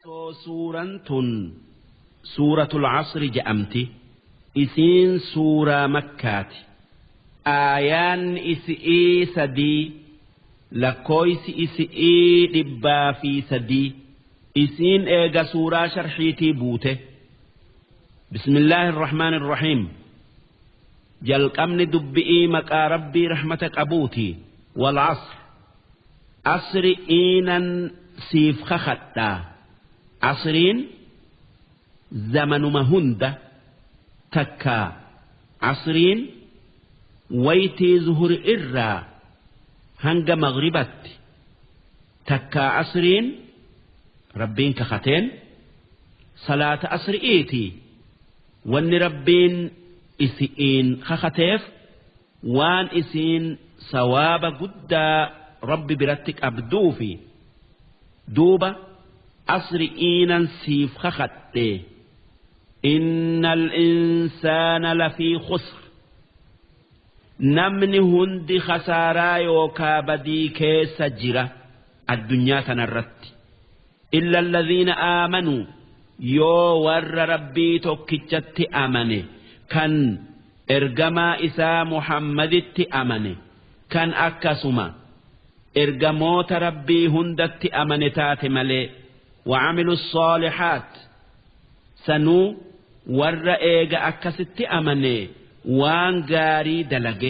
suuraan tun suuratul casri je'amti isiin suuraa makkaati aayaan isi'ii sadii lakkooysi isi'ii dhibbaa fi sadii isiin eega suuraa sharxiitii buute bismillaahi irrahmaan irrahiim jalqabni dubbi'ii maqaa rabbii rahmata qabuuti wal casr asri iinan siif kakadhaa asriin zamanuma hunda takkaa asriin waytii zuhuri irraa hanga magribatti takkaa asriin rabbiin kakateen salaata asri'iitii wanni rabbiin isi'iin kakateef waan isiin sawaaba guddaa rabbi biratti qabduufi duuba asri'iinan siif kakadhe inna al-insaana lafii khusr namni hundi khasaaraa yookaa badii keessa jira addunyaa tanarratti illa alladhiina aamanuu yoo warra rabbii tokkichatti amane kan ergamaa isaa muhammaditti amane kan akkasuma ergamoota rabbii hundatti amane taate malee وعملوا الصالحات sanuu warra eega akkasitti amane waan gaarii dalage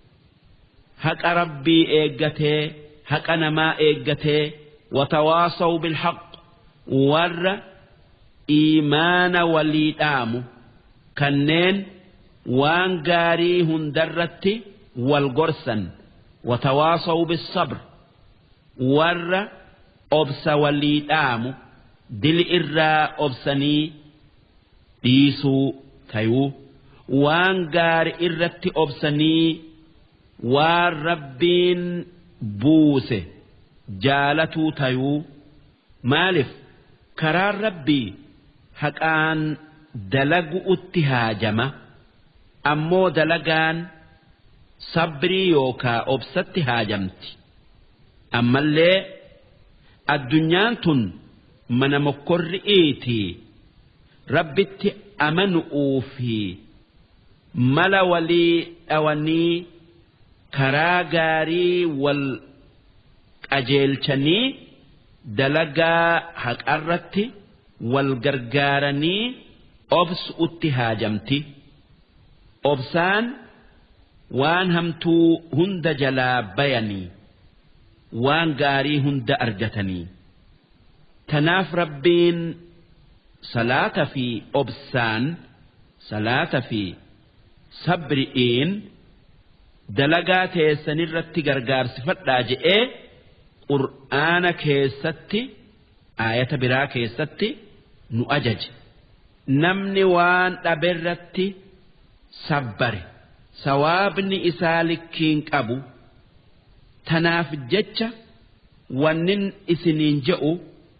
haqa rabbii eeggatee haqa namaa eeggatee watawaasaw bilhaq warra iimaana walii dhaamu kanneen waan gaarii hundarratti wal gorsan watawaasaw bisabr warra obsa walii dhaamu dili irraa obsanii dhiisuu tayuu waan gaari irratti obsanii waan rabbiin buuse jaalatuu tayuu maaliif karaan rabbii haqaan dalagu'utti haajama ammoo dalagaan sabrii yookaa obsatti haajamti ammallee addunyaan tun mana mokkorri'iitii rabbitti amanu'uu fi mala walii dhawanii karaa gaarii wal qajeelchanii dalagaa haqarratti wal gargaaranii obsu'utti haajamti obsaan waan hamtuu hunda jalaa bayanii waan gaarii hunda argatanii tanaaf rabbiin salaata fi obsaan salaata fi sabri'iin dalagaa teessanirratti gargaarsifadhaa je'ee qur'aana keessatti aayata biraa keessatti nu ajaje namni waan dhaberratti sabbare sawaabni isaa likkiin qabu tanaaf jecha wannin isiniin je'u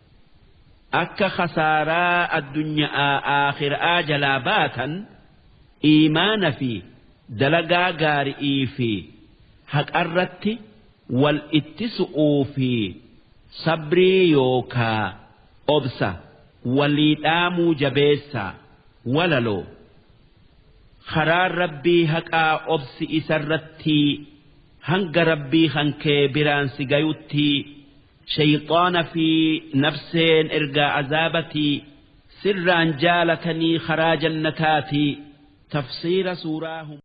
akka khasaaraa addunyaa aakhiraa jalaa baatan iimaana fi dalagaa gaarii fi haqarratti wal ittisu'uu fi sabrii yookaa obsa walii dhaamuu jabeessaa walaloo karaan rabbii haqaa obsi isarratti hanga rabbii hankee biraan si gayutti shayxaana fi nafseen ergaa azaabatii sirraan jaalatanii karaa jannataati tafsiira suuraa